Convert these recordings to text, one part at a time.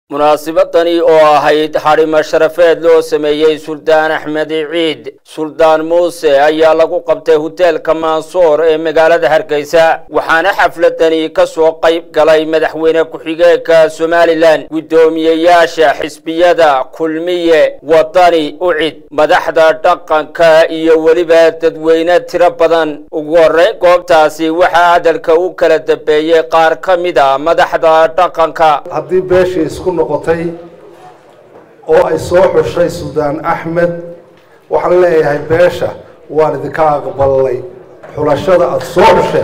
munaasibadani oo ahayd xadhimo sharafeed loo sameeyey suldaan axmed ciid suldaan muuse ayaa lagu qabtay hoteelka mansoor ee magaalada hargeysa waxaana xafladani ka soo qayb galay madaxweyne ku-xigeenka somalilan guddoomiyeyaasha xisbiyada kulmiye wadani ucid madaxda dhaqanka iyo weliba dadweyne tiro badan ugu horreyn goobtaasi waxaa hadalka u kala dambeeyey qaar ka mid a madaxda dhaqanka haddii beeshii isku noqotay oo ay soo xushay suldaan axmed waxaan leeyahay beesha waan idinka aqbalnay xulashada aada soo xusheen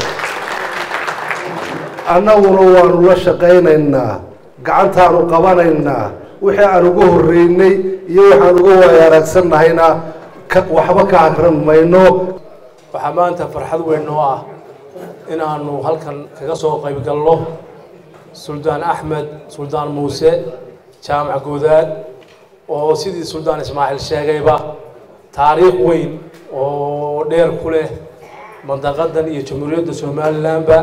annaguna waanu la shaqaynaynaa gacantaanu qabanaynaa wixii aan uga horreynay iyo waxaan uga waaya araagsannahayna waxba ka akran mayno waxaa maanta farxad weyn noo ah in aanu halkan kaga soo qayb galno suldaan axmed suldaan muuse jaamac goodaad oo sidii suldaan ismaaciil sheegayba taariikh weyn oo dheer ku leh mandaqadan iyo jamhuuriyadda somalilanba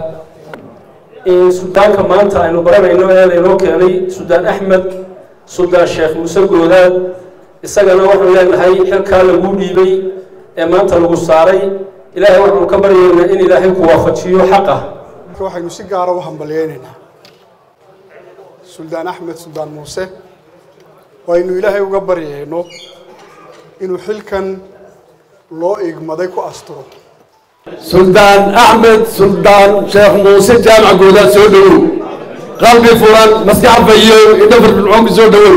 suldaanka maanta aynu baranayno ee laynoo keenay suldaan axmed suldaan sheekh muuse goodaad isagana waxaanu leenahay xilkaa lagu dhiibay ee maanta lagu saaray ilaahay waxaanu ka baryaynaa in ilaahay ku waafajiyo xaqa waxaynu si gaara u hambalyeynaynaa suldaan axmed suldaan muuse waynu ilaahay uga baryayno inuu xilkan loo igmaday ku asturo suldaan axmed suldaan sheekh muuse jaamac goodaad soo dhowow qalbi furan maskax fayo indho firfircoon ku soo dhowow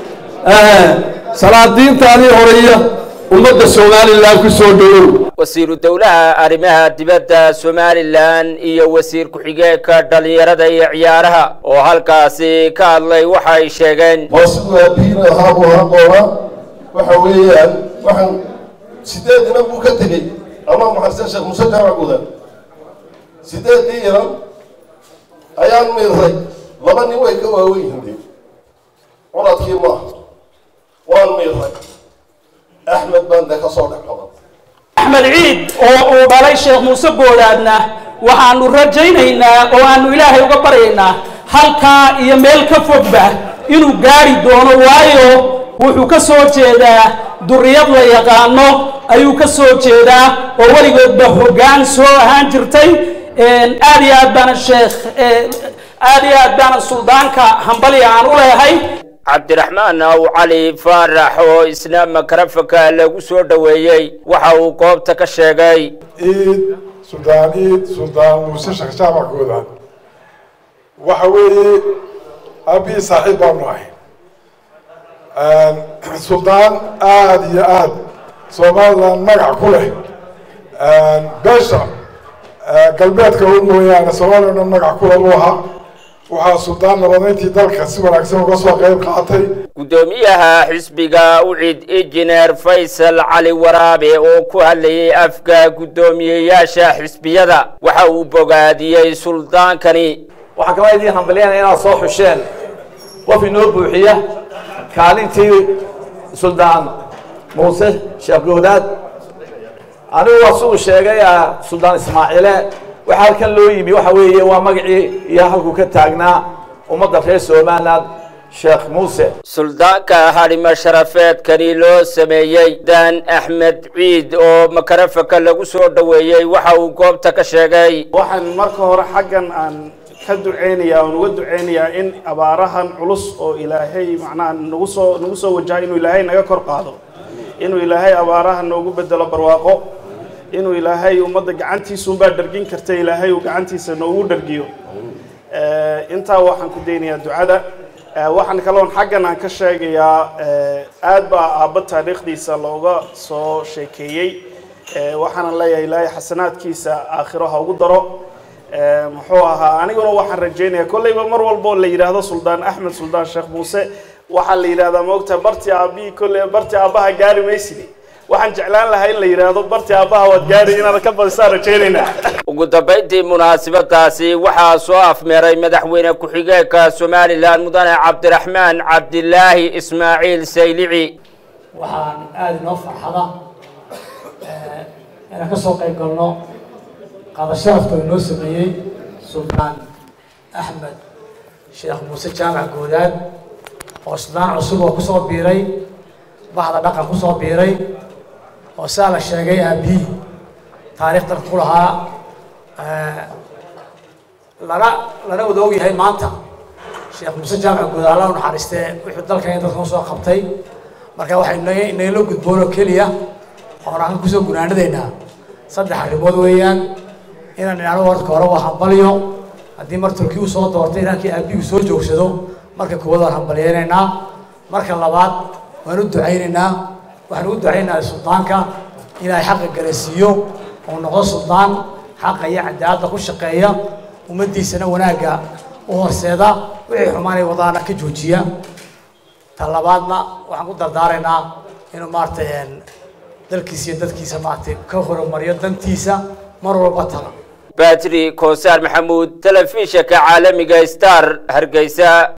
salaadiintaanii horeeya ummadda somalilan ku soo dhowow wasiiru dowlaha arrimaha dibadda somalilan iyo wasiir ku-xigeenka dhallinyarada iyo ciyaaraha oo halkaasi ka hadlay waxa ay sheegeen hoosbiin ahaabu ahaan doonaa waxa weeyaan waxaan sideed inan buu ka tegey allah maxarsan sheekh muuse jaamac gudan sideedii inan ayaan miiray laba nin way ka waawen yihiin curadkii maaha waan miiray axmed baan de ka soo dhex qaban axmed ciid oo uu dhalay sheekh muuse goodaadna waxaanu rajaynaynaa oo aanu ilaahay uga baryaynaa halkaa iyo meel ka fogba inuu gaari doono waayo wuxuu ka soo jeedaa duriyad la yaqaano ayuu ka soo jeedaa oo weligoodba hoggaan soo ahaan jirtay aad iyo aad baana sheekh aad iyo aad baana suldaanka hambalya aan u leehay cabdiraxmaan aw cali faarax oo isna makarafaka lagu soo dhoweeyey waxa uu goobta ka sheegay ciid suldaan ciid suldaan muuse sheekh jaamac goodaad waxa weeye aabihii saaxiib baanu ahay suldaan aada iyo aad somalilan magac ku leh beesha galbeedka u mooyaane somalilan dhan magac kule u ahaa waxaa suldaan nabadeyntii dalka si wanaagsan uga soo qayb qaatay guddoomiyaha xisbiga ucid injineer faysal cali waraabe oo ku hadlayay afka guddoomiyeyaasha xisbiyada waxa uu bogaadiyey suldaankani waxaan kala idiin hambalyanaya inaad soo xusheen qof inoo buuxiya kaalintii suldaan muuse sheekh goodaad anigu waa siduu sheegay suldaan ismaaciile waxa halkan loo yimi waxa weeye waa magacii iyo halkuu ka taagnaa ummadda reer somaliland sheekh muuse suldaanka hadhimo sharafeedkani loo sameeyey daan axmed ciid oo makarafaka lagu soo dhoweeyey waxa uu goobta ka sheegay waxaan marka hore xaggan aan ka duceynayaa oon uga duceynayaa in abaarahan culus oo ilaahay macnaha nagu soo nagu soo wajaha inuu ilaahay naga kor qaado inuu ilaahay abaaraha noogu bedelo barwaaqo inuu ilaahay ummadda gacantiisuunbaa dhargin karta ilaahay uu gacantiisa noogu dhargiyo intaa waxaan ku daynayaa ducada waxaan kaloon xaggan aan ka sheegayaa aad baa aabba taariikhdiisa looga soo sheekeeyey waxaanan leeyahay ilaahay xasanaadkiisa aakhiro ha ugu daro muxuu ahaa aniguna waxaan rajaynayaa kolleyba mar walbo la yidhaahdo suldaan axmed suldaan sheekh muuse waxaa la yidhahdaa maogta barti aabihii kolley barti aabbaha gaari maysidi waxaan jeclaan lahaa in la yidhaahdo barti aabbaha waad gaari inaad ka badisaan rajaynaynaa ugu dambayntii munaasabadaasi waxaa soo afmeeray madaxweyne ku-xigeenka somalilan mudane cabdiraxmaan cabdilaahi ismaaciil saylici waxaan aada inoo farxada inaan ka soo qayb galno qaada sharafta inoo sameeyey suldaan axmed sheekh muuse jaamac goodaad oo suldaan cusub oo kusoo biiray bahda dhaqan kusoo biiray oo saa la sheegay aabihii taariikh dalka ku lahaa lana lana wada og yahay maanta sheekh muuse jaamac guud alla u naxariistee wuxuu dalkan in dadkan usoo qabtay marka waxay naga nagala gudboonoo keliya oon aan kusoo gunaanadaynaa saddex arrimood weeyaan inaan idhaahno warka hore waa hambalyo haddii mar turki uu soo doortay inankii aabigu soo joogsado marka koowaad waan hambalyeynaynaa marka labaad waan u ducaynaynaa waxaan ugu ducaynaynaa suldaanka ilaahay xaqa garasiiyo oo noqdo suldaan xaqa iyo cadaaladda ku shaqeeya ummaddiisana wanaagga u horseeda wixii xumaanay wadaana ka joojiya ta labaadna waxaan ku dardaaraynaa inuu maaragtay dalkiisa iyo dadkiisa maaragtay ka horumariyo dantiisa mar walba tala batri koosaar maxamuud telefishinka caalamiga star hargeysa